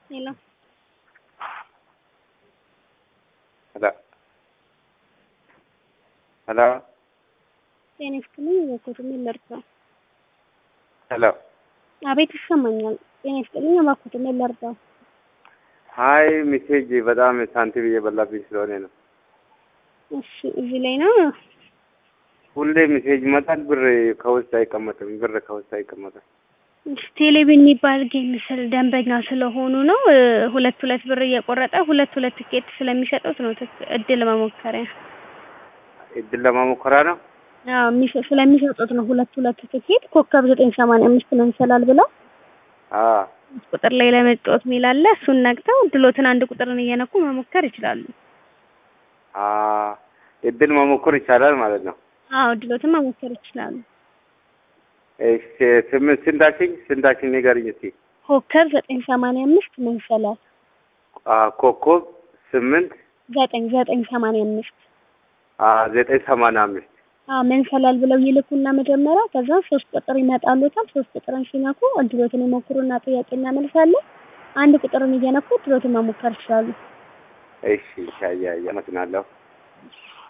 ሄሎ ሄሎ ሄሎ ጤና ይስጥልኝ እባክዎትን ምን ልርዳው? ሄሎ አቤት ይሰማኛል። ጤና ይስጥልኝ እባክዎትን ምን ልርዳው? ሀይ ሜሴጅ በጣም ሳንቲም እየበላብኝ ስለሆነ ነው። እሺ እዚህ ላይ ነው። ሁሌ ሜሴጅ ይመጣል፣ ብር ከውስጥ አይቀመጥም። ብር ከውስጥ አይቀመጥም። እሺ ቴሌቪዥን የሚባል ጌም ስል ደንበኛ ስለሆኑ ነው እ ሁለት ሁለት ብር እየቆረጠ ሁለት ሁለት ትኬት ስለሚሰጡት ነው ትክ- እድል መሞከሪያ እድል ለማሞከራ ነው። አዎ የሚሰ- ስለሚሰጡት ነው ሁለት ሁለት ትኬት ኮከብ ዘጠኝ ሰማንያ አምስት ነው ይሰላል ብለው አዎ ቁጥር ላይ ለመጫወት የሚል አለ። እሱን ነግተው ድሎትን አንድ ቁጥርን እየነኩ መሞከር ይችላሉ። አዎ እድል መሞከር ይቻላል ማለት ነው። አዎ ድሎትን መሞከር ይችላሉ። እሺ ስምንት ስንታችኝ ስንታችኝ ንገሪኝ እስኪ። ኮከብ ዘጠኝ ሰማንያ አምስት ነው ይሰላል አ ኮከብ ስምንት ዘጠኝ ዘጠኝ ሰማንያ አምስት አ ዘጠኝ ሰማንያ አምስት አዎ መንሰላል ብለው ይልኩና መጀመሪያ ከዛ ሶስት ቁጥር ይመጣሉታል። ሶስት ቁጥርን ሲነኩ እድሎትን ይሞክሩና ጥያቄ እናመልሳለን። አንድ ቁጥርን እየነኩ እድሎትን መሞከር ይችላሉ። እሺ ሻያ አመሰግናለሁ።